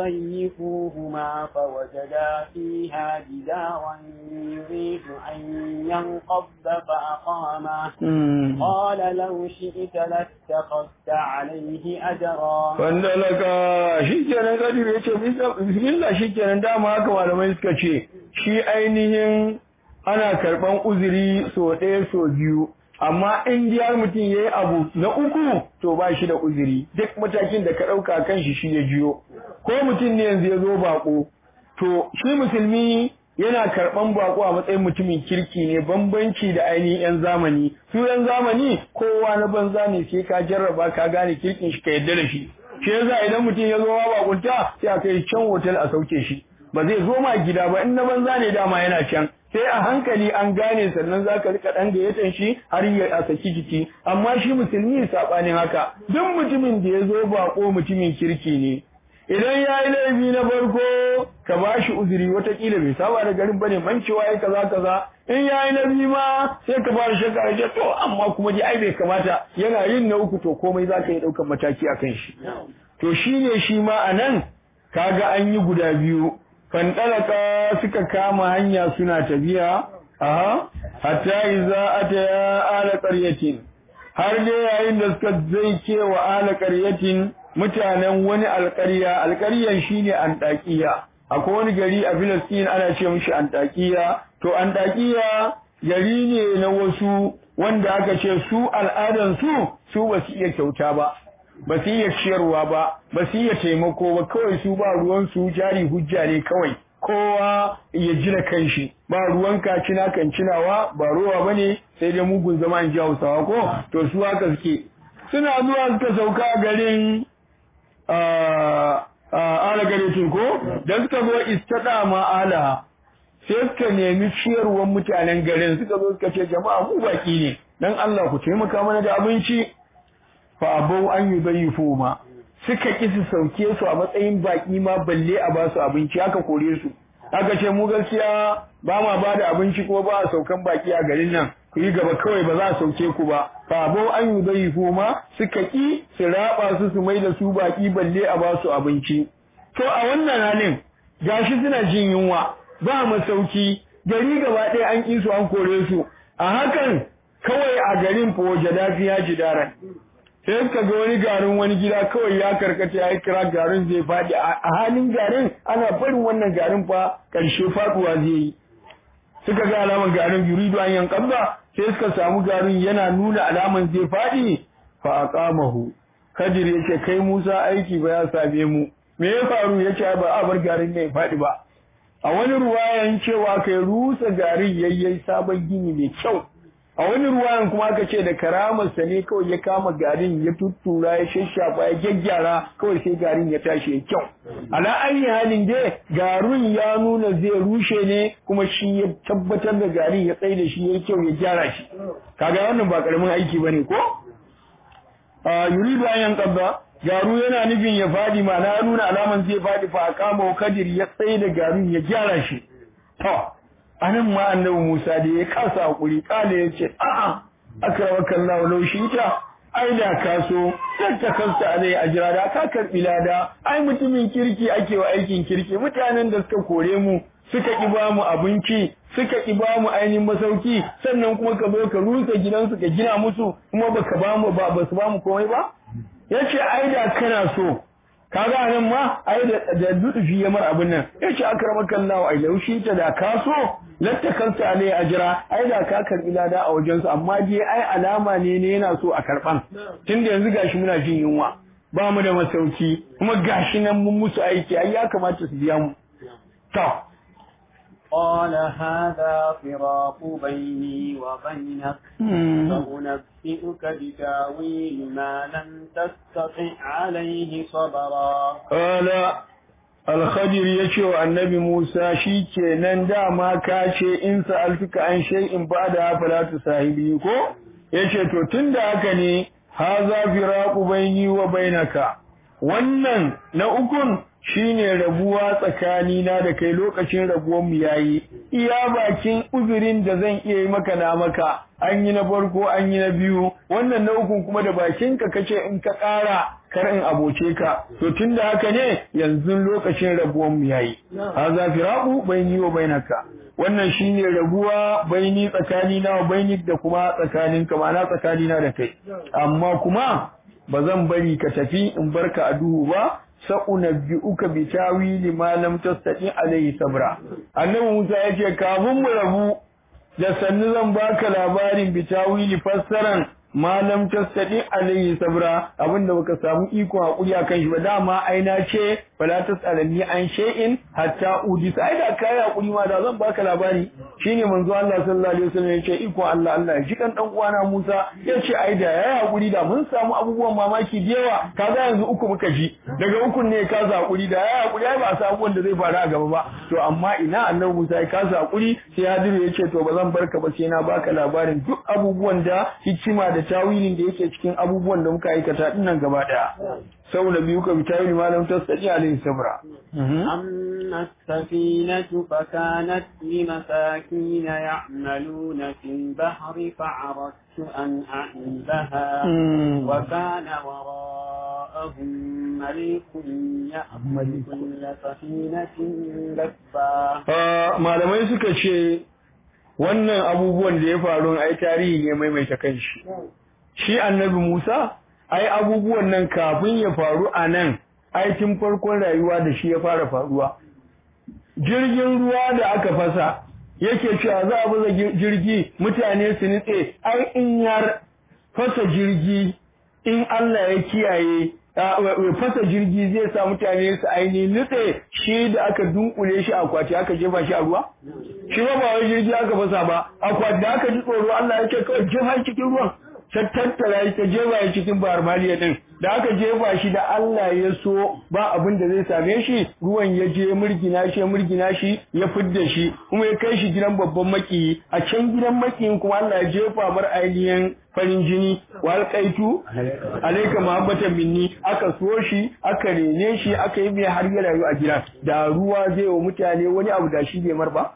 S3: يضيفوهما فوجدا فيها جدارا يريد أن ينقض فأقامه قال لو شئت لاتخذت عليه أجرا
S1: فانطلقا شكرا قدر يتو بسم الله شكرا دام haka malamai suka ce shi ainihin ana karɓan uzuri so ɗaya so biyu amma in har mutum ya yi abu na uku to ba shi da uzuri duk matakin da ka ɗauka kan shi shi ya jiyo ko mutum ne yanzu ya zo baƙo to shi musulmi yana karɓan baƙo a matsayin mutumin kirki ne bambanci da ainihin 'yan zamani su 'yan zamani kowa na banza ne sai ka jarraba ka gane kirkin shi ka yarda da shi shi yasa idan mutum ya zo ma baƙunta sai a kai can hotel a sauke shi ba zai zo ma gida ba in na banza ne dama yana can sai a hankali an gane sannan za ka rika ɗan gayyatan shi har ya a saki jiki amma shi musulmi saɓanin haka duk mutumin da ya zo baƙo mutumin kirki ne idan ya yi laifi na farko ka ba shi uzuri watakila bai saba da garin bane mancewa ya kaza kaza in ya yi na biyu ma sai ka fara shakka ya to amma kuma ji ai bai kamata yana yin na uku to komai za ka yi ɗaukar mataki a kan shi to shi ne shi ma a nan kaga an yi guda biyu fandalaka suka kama hanya suna tafiya aha hatta iza ataya ala qaryatin har dai yayin da suka zai kewa ala qaryatin mutanen wani alƙarya alƙaryan shine antakiya akwai wani gari a Filistin ana ce mishi antakiya to antakiya gari ne na wasu wanda aka ce su al'adan su su ba su iya kyauta ba ba su iya ciyarwa ba ba su iya taimako ba kawai su ba ruwan su jari hujja ne kawai kowa ya jira kanshi ba ruwan kacina kan cinawa ba ruwa bane sai dai mugun zama in ji Hausawa ko to su haka suke suna zuwa suka sauka a garin ala garetin ko da suka zo istada ma ala sai suka nemi ciyarwar mutanen garin suka zo suka ce jama'a mu baki ne dan Allah ku taimaka mana da abinci fa abau an yudayifu ma suka ki su sauke su a matsayin baki ma balle a ba su abinci aka kore su aka ce mu gaskiya ba ma ba da abinci ko ba a saukan baki a garin nan ku yi gaba kawai ba za a sauke ku ba fa abau an yudayifu ma suka ki su raba su su mai da su baki balle a ba su abinci to a wannan halin gashi suna jin yunwa ba masauki gari gaba ɗaya an ƙi su an kore su a hakan kawai a garin fa waje dafiya jidaran sai suka ga wani garin wani gida kawai ya karkata ya kira garin zai faɗi a halin garin ana barin wannan garin fa ƙarshe faɗuwa zai yi suka ga alaman garin yuridu an yankan ba sai suka samu garin yana nuna alaman zai faɗi fa aqamahu kadir yace kai Musa aiki ba ya same mu me ya faru yace ba a bar garin ne faɗi ba a wani ruwayan cewa kai rusa garin yayyai sabon gini mai kyau a wani ruwayan kuma aka ce da karamarsa ne kawai ya kama garin ya tuttura ya shashafa ya gyaggyara kawai sai garin ya tashi ya kyau ala ayi halin dai garin ya nuna zai rushe ne kuma shi ya tabbatar da garin ya tsaye da shi ya kyau ya gyara shi kaga wannan ba karamin aiki bane ko a yuridu an yanqadda garu yana nufin ya fadi ma na nuna alaman zai fadi fa kama kadir ya tsaye da garin ya gyara shi to anan ma annabi Musa da ya kasa hakuri kale ya ce a'a akramaka Allah law ta ai da ka so sai ta kansa alai ajira da ka karbi lada ai mutumin kirki ake wa aikin kirki mutanen da suka kore mu suka ki ba mu abinci suka ki ba mu ainihin masauki sannan kuma ka zo ka rusa gidansu ka gina musu kuma baka ba mu ba basu ba mu komai ba yace ai da kana so kaga nan ma ai da da dudufi ya mar abin nan yace akramaka Allah ai laushi ta da ka so latta kansa alai ajira ai da ka karbi lada a wajen su amma dai ai alama ne ne yana so a karban tunda yanzu gashi muna jin yunwa ba mu da masauki kuma gashi nan mun musu aiki ai ya kamata su biya mu to
S3: قال هذا فراق بيني وبينك فأنبئك بتاويل ما لم تستطع عليه صبرا
S1: قال الخضر يشو النبي موسى شيكي نندا ما كاشي إن سألتك عن شيء بعدها فلا تصاحبي ko yace to tunda haka ne haza firaqu baini wa bainaka wannan na ukun shine rabuwa tsakani na da kai lokacin rabuwar mu yayi iya bakin uzurin da zan iya yi maka na maka an yi na farko an yi na biyu wannan na ukun kuma da bakin ka kace in ka ƙara kar in aboce ka to tunda haka ne yanzu lokacin rabuwar mu yayi haza firaqu baini wa bainaka wannan shine rabuwa baini tsakani na wa baini da kuma tsakanin ka ma'ana tsakani na da kai amma kuma ba zan bari ka tafi in barka a duhu ba sa'unabbi'uka bi tawili ma lam tastati alayhi sabra annabi Musa yace kafin mu rabu da sannu zan baka labarin bi tawili fassaran ma lam tastati alayhi sabra abinda baka samu iko hakuri akan shi ba dama aina ce fala tasalani an shay'in hatta udis ai da kai hakuri ma da zan baka labari shine manzo Allah sallallahu alaihi wasallam yace iko Allah Allah ya jikan dan uwana Musa yace ai da yayi hakuri da mun samu abubuwan mamaki da yawa kaga yanzu uku muka ji daga ukun ne ka za hakuri da yayi hakuri ai ba sa abubuwan da zai faru a gaba ba to amma ina annabi Musa ya kasa hakuri sai Hadiru yace to ba zan barka ba sai na baka labarin duk abubuwan da hikima da tawilin da yake cikin abubuwan da muka aikata dinnan gaba daya saboda biyu ka bi tawili malam tasadi alaihi sabra
S3: أما السفينة فكانت لمساكين يعملون في البحر فعرفت أن أعيبها وكان وراءهم ملك يأخذ كل سفينة لفا
S1: malamai suka ce wannan abubuwan da ya faru ai tarihi ne maimaita kanshi shi annabi Musa ai abubuwan nan kafin ya faru a nan ai tun farkon rayuwa da shi ya fara faruwa jirgin ruwa da aka fasa yake cewa za a baza jirgi mutane su nitse ai in yar fasa jirgi in Allah ya kiyaye fasa jirgi zai sa mutane su aini nutse shi da aka dunkule shi akwati aka jefa shi a ruwa shi ba ba wai jirgi aka fasa ba akwati da aka ji tsoro Allah ya ce kawai jefa cikin ruwan ta tattara shi ta jefa shi cikin bahar maliya din da aka jefa shi da Allah ya so ba abin da zai same shi ruwan ya je murgina shi murgina shi ya fidda shi kuma ya kai shi gidan babban maki a can gidan makiyin kuma Allah ya jefa mar ainihin farin jini wa alqaitu alayka muhabbatan minni aka so shi aka rene shi aka yi mai har ya rayu a gidan da ruwa zai wa mutane wani abu da shi bai mar ba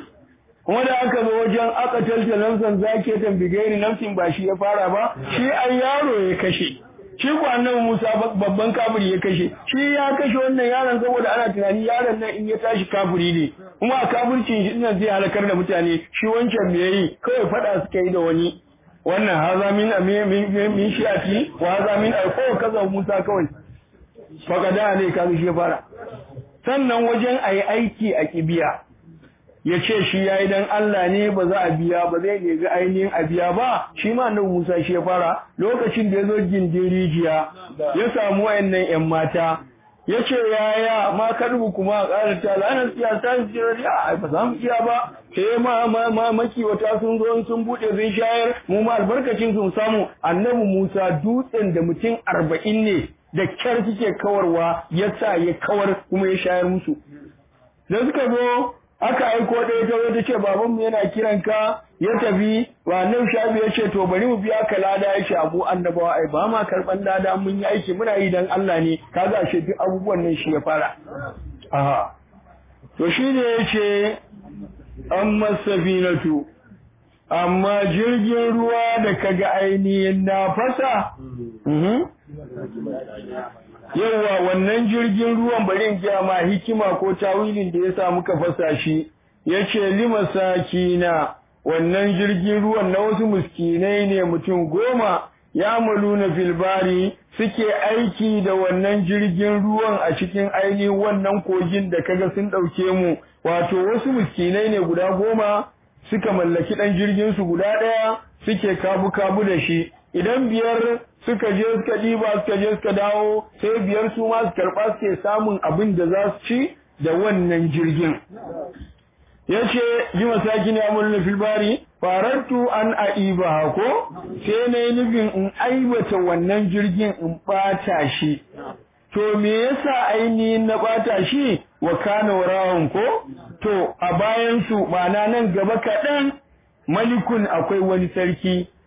S1: kuma da aka zo wajen aka talta namsan zake tambigairi namsin ba shi ya fara ba shi ai yaro ya kashe shi ko annabi Musa babban kafiri ya kashe shi ya kashe wannan yaron saboda ana tunani yaron nan in ya tashi kafiri ne kuma a kafircin shi nan zai halakar da mutane shi wancan me yayi kawai fada suka yi da wani wannan haza min min min shi'ati wa haza min ko kaza Musa kawai fakada ne kaga shi ya fara sannan wajen ayi aiki a kibiya ya ce shi ya yi don Allah ne ba za a biya ba zai nemi ainihin a biya ba shi ma nan Musa shi ya fara lokacin da ya zo gindin rijiya ya samu wayannan ‘yan mata ya ce yaya ma karbu kuma a ƙara ta lana siya ta siya a ba za mu iya ba sai ma ma ma makiwata sun zo sun buɗe sun shayar mu ma albarkacin sun samu annabi Musa dutsen da mutum arba'in ne da kyar suke kawarwa ya sa ya kawar kuma ya shayar musu da suka zo aka aiko ɗaya ta zo ta ce babanmu yana kiran ka ya tafi wa nan shafi ya ce to bari mu biya ka lada ya ce abu annabawa ai ba ma karɓan lada mun yi aiki muna yi dan Allah ne kaga shi duk abubuwan nan shi ya fara aha to shi ne ya ce amma safinatu amma jirgin ruwa da kaga ainihin na fasa yawa wannan jirgin ruwan bari in gaya ma hikima ko tawilin da ya sa muka fasa shi yace lima sakina wannan jirgin ruwan na wasu muskinai ne mutum goma ya maluna filbari suke aiki da wannan jirgin ruwan a cikin ainihin wannan kogin da kaga sun ɗauke mu wato wasu muskinai ne guda goma suka mallaki ɗan jirgin su guda ɗaya suke kabu-kabu da shi idan biyar suka je suka ɗiba suka je suka dawo sai biyar su ma su karɓa suke samun abin da za su ci da wannan jirgin ya ce yi masaki ne amurna filbari farantu an aiba ko sai na yi nufin in aibata wannan jirgin in ɓata shi to me yasa ainihin na ɓata shi wa kana warawan ko to a bayan su ma'ana nan gaba kaɗan malikun akwai wani sarki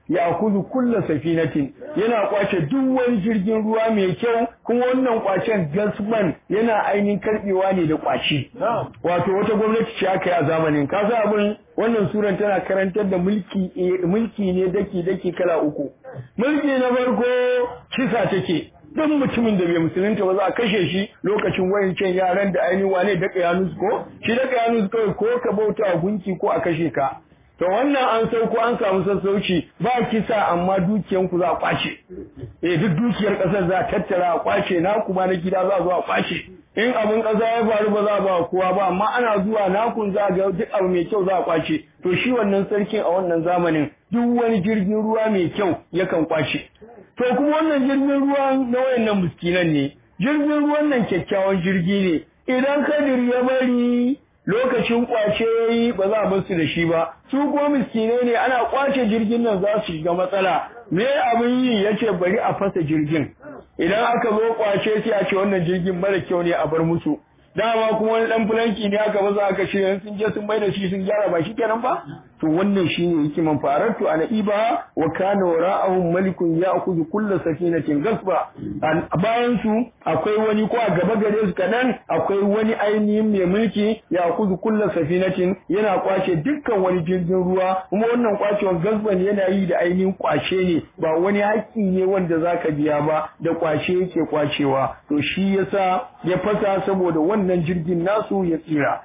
S1: ya akuzu kulla safinatin yana kwace duk wani jirgin ruwa mai kyau kuma wannan kwacen gasman yana ainihin karbewa ne da kwaci wato wata gwamnati ce aka yi a zamanin ka sa abin wannan suran tana karantar da mulki mulki ne daki daki kala uku mulki na farko kisa take duk mutumin da bai musulunta ba za a kashe shi lokacin wayancan yaran da ainihin wane daka yanus ko shi daka yanus kawai ko ka bauta a gunki ko a kashe ka to wannan an sauko an samu sassauci ba kisa amma dukiyanku za a kwace eh duk dukiyar kasar za a tattara a kwace na kuma na gida za a zo a kwace in abin kasa ya faru ba za a ba kowa ba amma ana zuwa nakun za a ga duk abu mai kyau za a kwace to shi wannan sarkin a wannan zamanin duk wani jirgin ruwa mai kyau yakan kwace to kuma wannan jirgin ruwa na wayannan miskinan ne jirgin ruwan nan kyakkyawan jirgi ne idan kadir ya bari lokacin kwace yayi ba za a bar su da shi ba su ko miskinai ne ana kwace jirgin nan za su shiga matsala me abin yi yace bari a fasa jirgin idan aka zo kwace sai a ce wannan jirgin mara kyau ne a bar musu dama kuma wani dan fulanki ne aka baza aka ce sun je sun bai da shi sun gyara ba shi kenan ba to wannan shine hikiman faratu ana iba wa kana wara'ahum malikun ya'khudhu kull safinatin gasba bayan su akwai wani ko a gaba gare su kanan akwai wani ainihin mai mulki ya'khudhu kull safinatin yana kwace dukkan wani jirgin ruwa kuma wannan kwacewan gasban yana yi da ainihin kwace ne ba wani haƙƙi ne wanda zaka biya ba da kwace yake kwacewa to shi yasa ya fasa saboda wannan jirgin nasu ya tsira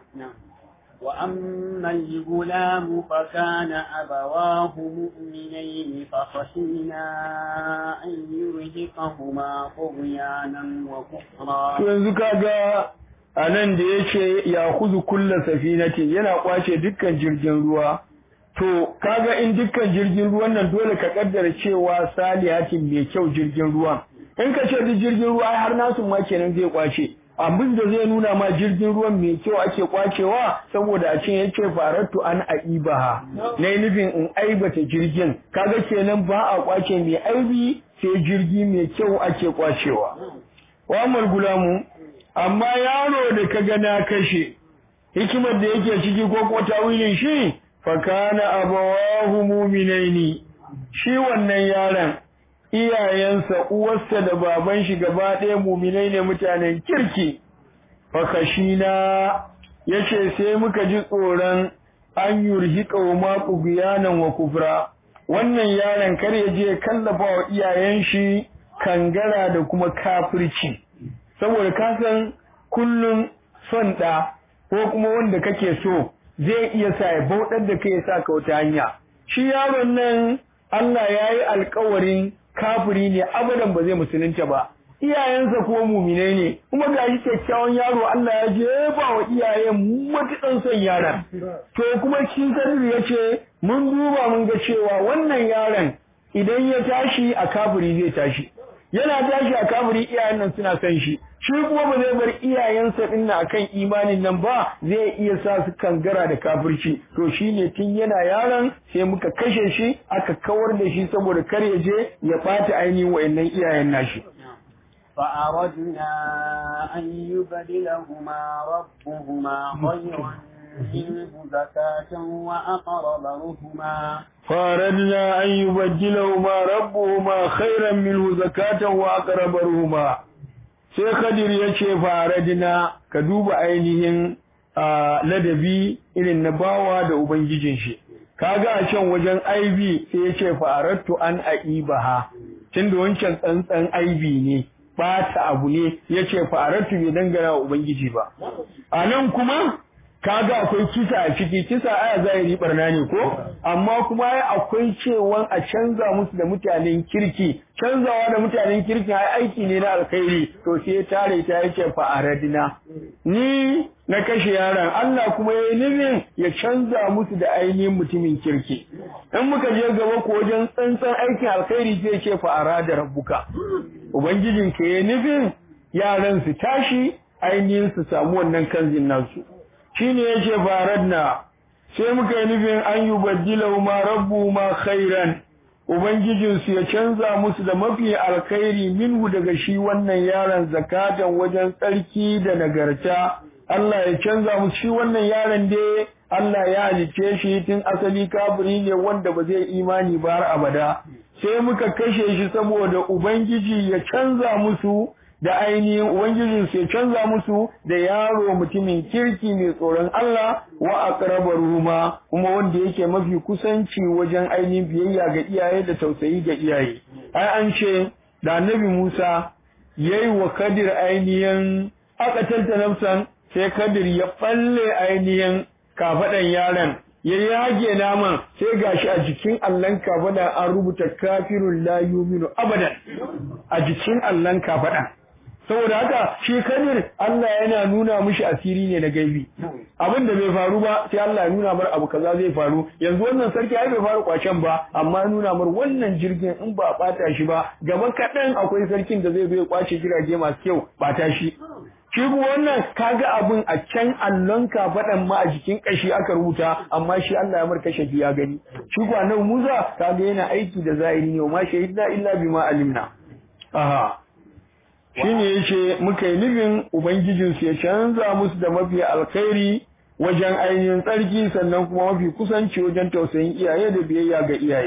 S3: وأما الغلام فكان أبواه مؤمنين فخشينا أن يرهقهما طغيانا وكفرا
S1: yanzu kaga a nan da ya ce ya kuzu kulla safinatin yana kwace dukkan jirgin ruwa to kaga in dukkan jirgin ruwan nan dole ka kaddara cewa salihatin mai kyau jirgin ruwan in ka ce duk jirgin ruwa har nasu ma kenan zai kwace abin da zai nuna ma jirgin ruwan mai kyau ake kwacewa saboda a cin yake faratu an aibaha na yi nufin in aibata jirgin kaga kenan ba a kwace mai aibi sai jirgi mai kyau ake kwacewa wa gulamu amma yaro da ka ga na kashe hikimar da yake ciki ko ko tawilin shi fa kana abawahu mu'minaini shi wannan yaron iyayensa uwarsa da baban shi gaba ɗaya muminai ne mutanen kirki fakashina yace sai muka ji tsoron an yurhiqa wa ma wa kufra wannan yaron kar ya je kallafa wa iyayen shi kangara da kuma kafirci saboda ka san kullum son ɗa ko kuma wanda kake so zai iya sa ya bauɗar da kai ya sa ka wata hanya shi yaron nan Allah ya yi alkawarin kafiri ne abadan ba zai musulunta ba iyayensa kuma muminai ne kuma ga shi kyakkyawan yaro Allah ya jefa wa iyayen matukan son yaron to kuma cikin sadir ya ce mun duba mun ga cewa wannan yaron idan ya tashi a kafiri zai tashi yana tashi a kafiri iyayen nan suna son shi shi kuma ba zai bar iyayensa din nan akan imanin nan ba zai iya sa su kangara da kafirci to shine tun yana yaron sai muka kashe shi aka kawar da shi saboda kar ya je ya bata ainihin wayannan iyayen nashi
S3: فأردنا أن يبدلهما ربهما خيرا منه زكاة وأقرب رهما
S1: فأردنا أن يبدلهما ربهما خيرا منه زكاة وأقرب رهما sai Khadir ya ce faradina ka duba ainihin ladabi irin na bawa da ubangijin shi kaga a can wajen aibi sai ya ce farattu an aibaha tunda wancan tsantsan aibi ne bata abu ne ya ce farattu bai dangana wa ubangiji ba a nan kuma kaga akwai kisa a ciki kisa aya zahiri barna ne ko amma kuma akwai cewa a canza musu da mutanen kirki canzawa da mutanen kirki ai aiki ne na alkhairi to sai tare ta yake fa aradina ni na kashe yaron Allah kuma yayi nufin ya canza musu da ainihin mutumin kirki in muka je gaba ko wajen tsantsan aikin alkhairi zai ce fa arada rabbuka ubangijin ka yayi nufin yaran su tashi ainihin su samu wannan kanzin nasu shine yace faradna sai muka yi nufin an yi baddila ma rabbu ma khairan ubangijinsu ya canza musu da mafi alkhairi minhu daga shi wannan yaron zakatan wajen tsarki da nagarta Allah ya canza musu shi wannan yaron dai Allah ya halice shi tun asali kafiri ne wanda ba zai imani ba har abada sai muka kashe shi saboda ubangiji ya canza musu da ainihin ubangijin su ya canza musu da yaro mutumin kirki mai tsoron Allah wa aqrabar ruma kuma wanda yake mafi kusanci wajen ainihin biyayya ga iyaye da tausayi ga iyaye ai an ce da annabi Musa yayi wa Kadir ainihin aka nafsan sai Kadir ya falle ainihin kafaɗan yaron ya yage naman sai gashi a jikin allon kafaɗa an rubuta kafirun la yuminu abadan a jikin allon kafaɗa saboda haka shi kadir Allah yana nuna mishi asiri ne na gaibi abin da bai faru ba sai Allah ya nuna mar abu kaza zai faru yanzu wannan sarki ai bai faru kwacen ba amma nuna mar wannan jirgin in ba bata shi ba gaba kaɗan akwai sarkin da zai zo ya kwace jirage masu kyau bata shi shi wannan kaga abin a can allon kafaɗan ma a jikin ƙashi aka rubuta amma shi Allah ya marka shafi ya gani shi kuwa nan Musa kaga yana aiki da zahiri ne ma shahidna illa bima alimna aha shine yace muka yi nufin ubangijin su ya canza musu da mafi alkhairi wajen ainihin tsarki sannan kuma mafi kusanci wajen tausayin iyaye da biyayya ga iyaye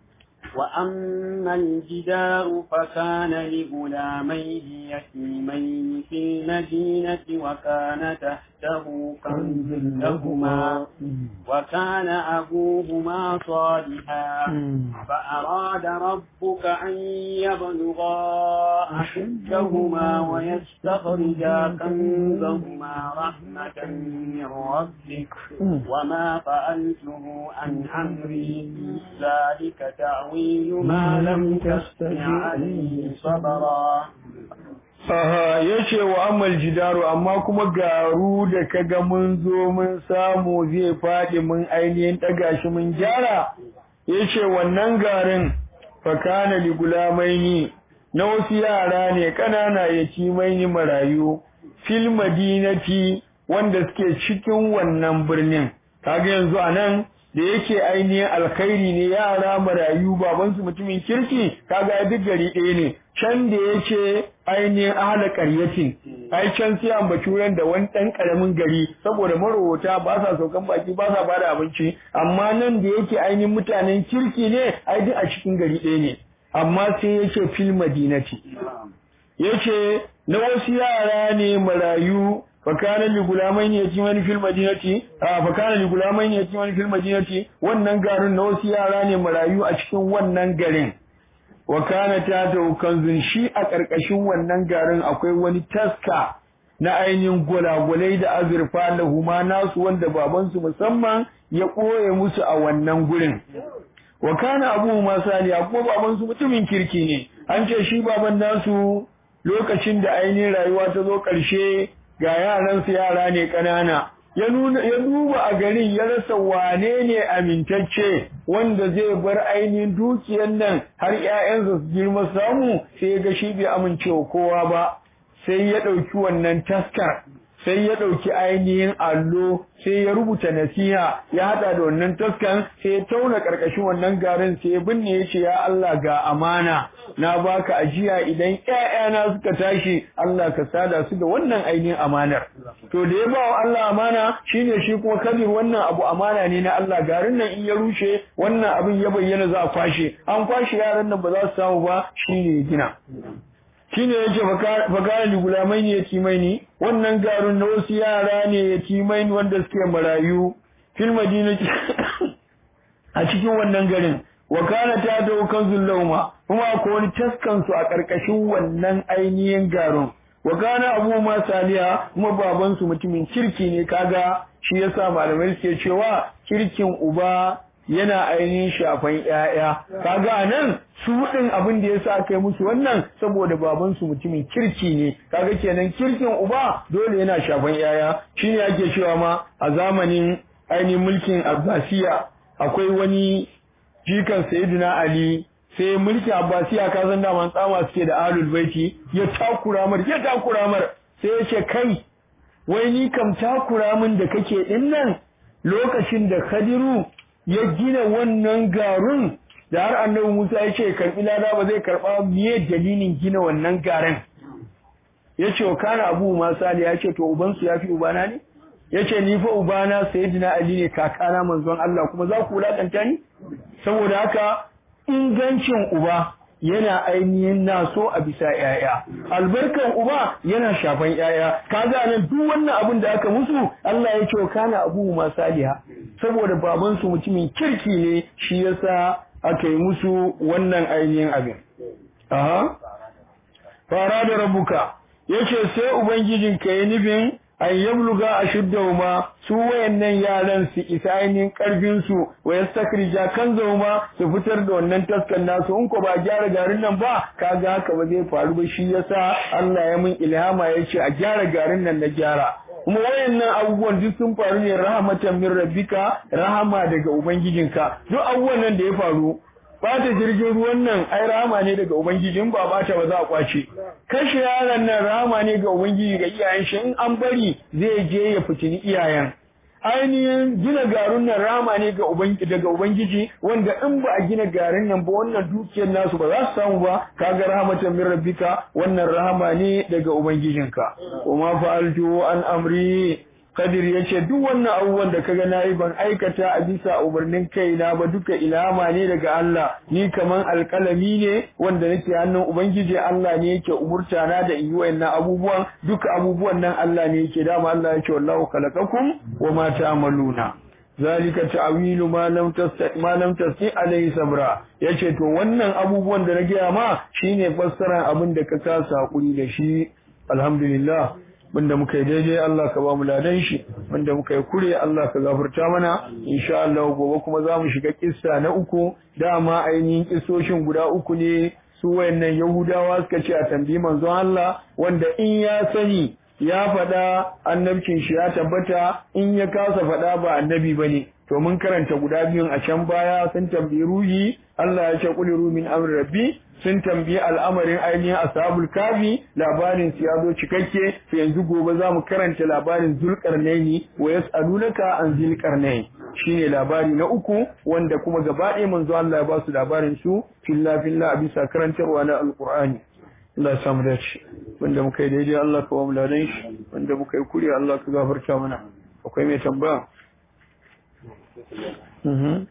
S3: وأما الجدار فكان لغلامين يتيمين في المدينة وكان تحته كنز لهما وكان أبوهما صالحا فأراد ربك أن يبلغا أشدهما ويستخرجا كنزهما رحمة من ربك وما فعلته عن أمري ذلك تعويل تأويل ما لم تستطع عليه صبرا
S1: Aha, ya ce wa amal jidaru amma kuma garu da kaga mun zo mun samu zai faɗi mun ainihin ɗaga shi mun gyara, ya ce wannan garin fakana li gulamaini na wasu yara ne ƙanana ya ci maini marayu, fil madinati wanda suke cikin wannan birnin. Kaga yanzu a nan da yake ainihin alkhairi ne yara marayu babansu mutumin kirki kaga duk gari ɗaya ne can da yake ainihin ahla qaryatin ai can sai an bacuran da wani ɗan ƙaramin gari saboda marowata ba sa saukan baki ba sa bada abinci amma nan da yake ainihin mutanen kirki ne ai duk a cikin gari ɗaya ne amma sai yake fil madinati yace na wasu yara ne marayu fakana li gulamaini yatiman fil madinati a fakana li gulamaini yatiman fil madinati wannan garin na wasu yara ne marayu a cikin wannan garin wa kana ta ta kanzun shi a karkashin wannan garin akwai wani taska na ainihin gulagulai da azurfa lahuma nasu wanda babansu musamman ya koye musu a wannan gurin wa kana abu masaliya ko babansu mutumin kirki ne an ce shi baban nasu lokacin da ainihin rayuwa ta zo ƙarshe ga yaransu yara ne ƙanana ya nuna ya duba a garin ya rasa wane ne amintacce wanda zai bar ainihin dukiyar nan har ƴaƴansa su girma samu sai ga shi bai amincewa kowa ba sai ya ɗauki wannan taskar sai ya ɗauki ainihin allo sai ya rubuta nasiha ya haɗa da wannan taskan sai ya tauna ƙarƙashin wannan garin sai ya binne ya ce ya Allah ga amana na baka ajiya idan ƴaƴana suka tashi Allah ka sada su da wannan ainihin amanar to da ya ba wa Allah amana shine shi kuma kabir wannan abu amana ne na Allah garin nan in ya rushe wannan abin ya bayyana za a kwashe an kwashe yaran nan ba za su samu ba shine ya gina shine yace fakara li gulamai ne yatimai ne wannan garun na wasu yara ne yatimai ne wanda suke marayu fil madinati a cikin wannan garin wa kana ta da kanzul lauma kuma akwai wani taskan su a karkashin wannan ainihin garun wa kana abu ma saliya kuma baban su mutumin kirki ne kaga shi yasa malamai suke cewa kirkin uba yana ainihin shafan ƴaƴa kaga anan su din abin da yasa aka yi musu wannan saboda baban su mutumin kirki ne kaga kenan kirkin uba dole yana shafan ƴaƴa shine ake cewa ma a zamanin ainihin mulkin Abbasiya akwai wani jikan Sayyidina Ali sai mulkin Abbasiya ka san da tsama suke da Ahlul Baiti ya takura mar ya takura mar sai ya ce kai wai ni kam takura min da kake din nan lokacin da Khadiru ya gina wannan garun da har annabi Musa ya ce karbi lada ba zai karba miye dalilin gina wannan garin ya ce wa kana abu masali ya ce to ubansu ya fi ubana ne yace ni fa ubana sayyidina ali ne kakana manzon Allah kuma za ku wulakanta ni saboda haka ingancin uba yana ainihin naso a bisa ‘ya'ya, albarkan uba yana shafan ‘ya'ya, kaga nan duk wannan abin da aka musu Allah ya ce kana abu ma saliha saboda babansu mutumin kirki ne shi yasa aka yi musu wannan ainihin abin. Aha, fara da rabuka, yace sai Ubangijinka ya nufin an yabluga ashuddahuma su wayannan yaran su isa ainihin karfin su wa yastakrija kanzahuma su fitar da wannan taskan nasu in ko ba gyara garin nan ba kaga haka ba zai faru ba shi yasa Allah ya mun ilhama yace a gyara garin nan na gyara kuma wayannan abubuwan duk sun faru ne rahmatan min rabbika rahama daga ubangijinka duk abubuwan nan da ya faru bata jirgin ruwan nan ai rama ne daga ubangiji in ba bata ba za a kwace kashe yaron nan rama ne ga ubangiji ga iyayen shi in an bari zai je ya fitini iyayen ainihin gina garin nan rama ne ga ubangiji daga ubangiji wanda in ba a gina garin nan ba wannan dukiyar nasu ba za su samu ba kaga rahmatan min rabbika wannan rahama ne daga ubangijinka kuma fa'altu an amri Kadir ya ce duk wannan abubuwan da kaga nayi ban aikata a bisa umarnin kaina ba duka ilhama ne daga Allah ni kaman alƙalami ne wanda nake hannun ubangiji Allah ne yake umurta na da in yi wayannan abubuwan duka abubuwan nan Allah ne yake dama Allah ya ce wallahu khalaqakum wa ma ta'maluna zalika ta'wilu ma lam tasti ma lam tasti alayhi sabra yace to wannan abubuwan da na gaya ma shine fassarar abin da ka kasa hakuri da shi alhamdulillah wanda muka yi daidai Allah ka ba mu ladan shi wanda muka yi kure Allah ka gafarta mana insha Allah gobe kuma za mu shiga kissa na uku dama ainihin kissoshin guda uku ne su wayannan Yahudawa suka ce a tambayi manzon Allah wanda in ya sani ya faɗa annabcin shi ya tabbata in ya kasa faɗa ba annabi bane to mun karanta guda biyun a can baya sun tambayi ruhi Allah ya ce qul min amri rabbi sun tambayi al'amarin ainihin ashabul kafi labarin su ya zo cikakke to yanzu gobe za mu karanta labarin zulkarnaini wa yas'alunaka an zulkarnain shine labari na uku wanda kuma gaba ɗaya manzo Allah ya ba su labarin su filla filla a bisa karantarwa na alqur'ani Allah ya samu dace wanda muka yi daidai Allah ka ba mu ladan shi wanda muka yi kuri Allah ka gafarta mana akwai mai tambaya Mhm.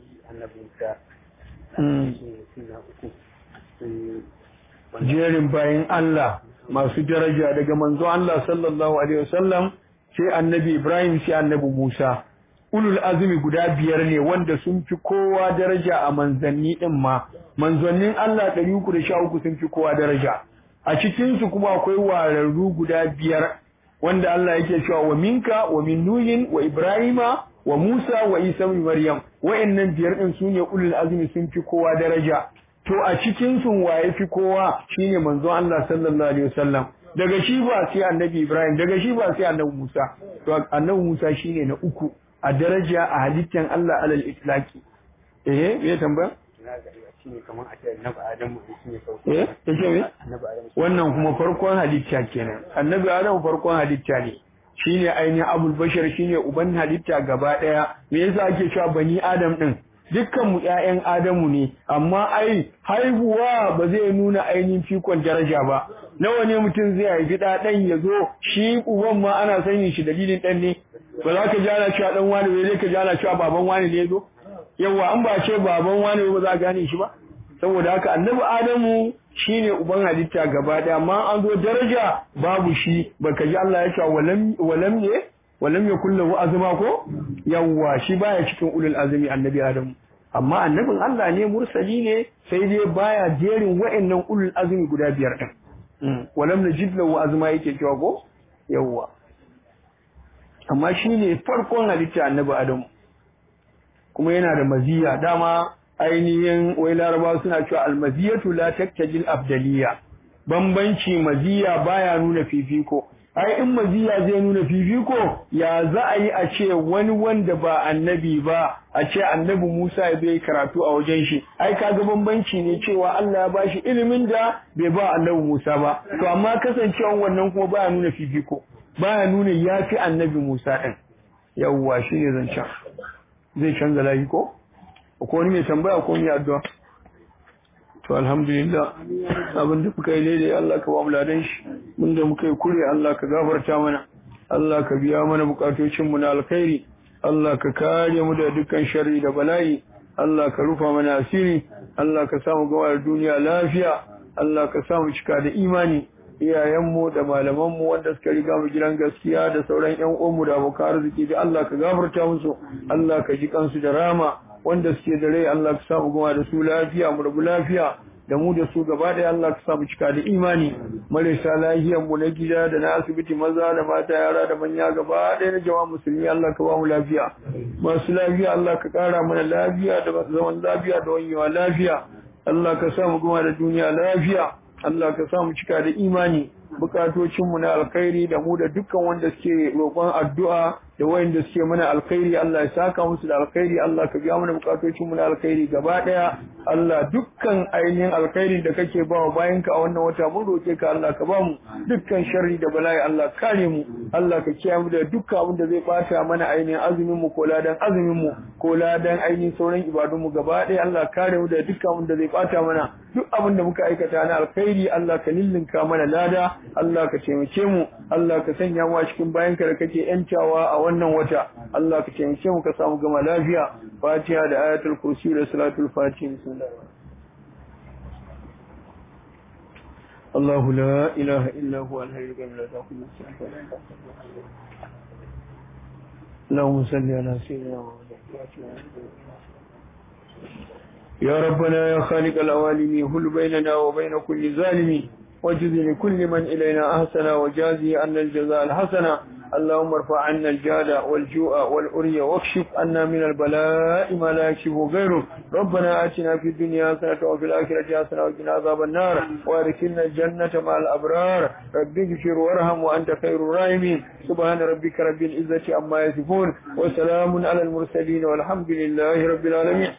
S1: jerin bayan Allah masu daraja daga manzo Allah sallallahu alaihi wasallam sai annabi Ibrahim sai annabi Musa ulul azumi guda biyar ne wanda sun fi kowa daraja a manzanni din ma manzannin Allah 313 sun fi kowa daraja a cikin su kuma akwai wararru guda biyar wanda Allah yake cewa wa minka wa min nuhin wa ibrahima wa Musa wa Isa ibn Maryam wa'annan biyar din sune ulul azmi sun fi kowa daraja to a cikin sun waye fi kowa shine manzon Allah sallallahu alaihi wasallam daga shi ba sai annabi Ibrahim daga shi ba sai annabi Musa to annabi Musa shine na uku a daraja a halittan Allah alal itlaqi eh me tambaya eh take me wannan kuma farkon halitta kenan annabi Adam farkon halitta ne shine ainihin abul bashar shine uban halitta gaba daya me yasa ake cewa bani adam din dukkan mu ƴaƴan adamu ne amma ai haihuwa ba zai nuna ainihin fikon daraja ba nawa ne mutum zai haifi da dan ya zo shi uban ma ana sanin shi dalilin dan ne ba za ka ji ana cewa dan wani ne ka ji ana cewa baban wani ne zo yawa an ba ce baban wani ba za ka gane shi ba saboda haka annabi adamu shine uban halitta gaba daya amma an zo daraja babu shi baka ji Allah ya ce walam walam ne walam yakul lahu azma ko yawa shi baya cikin ulul azmi annabi adamu amma annabin Allah ne mursali ne sai dai baya jerin wa'annan ulul azmi guda biyar din walam najid lahu azma yake cewa ko yawa amma shine farkon halitta annabi adamu kuma yana da maziya dama ainihin wai laraba suna cewa almaziyatu la taktajil abdaliya bambanci maziya baya nuna fifiko ai in maziya zai nuna fifiko ya za a yi a ce wani wanda ba annabi ba a ce annabi Musa ya bai karatu a wajen shi ai kaga bambanci ne cewa Allah ya bashi ilimin da bai ba annabi Musa ba to amma kasancewan wannan kuma baya nuna fifiko baya nuna yafi annabi Musa din yawwa shine zancen zai canza layi ko ko wani mai tambaya ko mai addu'a to alhamdulillah abin da kuka yi daidai Allah ka ba mu ladan shi mun da muka yi kure Allah ka gafarta mana Allah ka biya mana bukatocin mu na alkhairi Allah ka kare mu da dukkan sharri da bala'i Allah ka rufa mana asiri Allah ka samu gawa da duniya lafiya Allah ka samu cika da imani iyayenmu da malamanmu wanda suka riga mu gidan gaskiya da sauran ƴan uwanmu da abokan arziki da Allah ka gafarta musu Allah ka ji kansu da rama wanda suke da rai Allah ka samu gawa da su lafiya mu rabu lafiya da mu da su gaba ɗaya Allah ka samu cika da imani marasa lahiyar mu na gida da na asibiti maza da mata yara da manya gaba ɗaya na jama'a musulmi Allah ka ba mu lafiya masu lafiya Allah ka ƙara mana lafiya da zaman lafiya da wanyewa lafiya Allah ka samu goma da duniya lafiya Allah ka samu cika da imani bukatocinmu na alkhairi da mu da dukkan wanda suke roƙon addu'a da wayanda suke mana alkhairi Allah ya saka musu da alkhairi Allah ka biya mana bukatocinmu na alkhairi gaba daya Allah dukkan ainihin alkhairi da kake ba wa bayanka a wannan wata mun roke ka Allah ka ba mu dukkan sharri da bala'i Allah kare mu Allah ka kiyaye mu da dukkan abin da zai bata mana ainihin azumin mu ko ladan azumin mu ko ladan ainihin sauran ibadun mu gaba daya Allah kare mu da dukkan abin da zai bata mana duk abin da muka aikata na alkhairi Allah ka lillinka mana lada Allah ka taimake mu Allah ka sanya mu a cikin bayanka da kake yantawa a wannan wata Allah ka taimake mu ka samu gama lafiya Fatiha da ayatul kursi da salatul fatiha bismillah الله لا إله إلا هو الحي القيوم لا تأخذه سنة اللهم صل على سيدنا محمد يا ربنا يا خالق العوالم هل بيننا وبين كل ظالم وجز لكل من إلينا أحسن وجازي أن الجزاء الحسن اللهم ارفع عنا الجهد والجوع والأري واكشف عنا من البلاء ما لا يكشفه غيره ربنا آتنا في الدنيا حسنة وفي الآخرة حسنة وقنا عذاب النار وادخلنا الجنة مع الأبرار رب اغفر وارحم وأنت خير الراحمين سبحان ربك رب العزة عما يصفون وسلام على المرسلين والحمد لله رب العالمين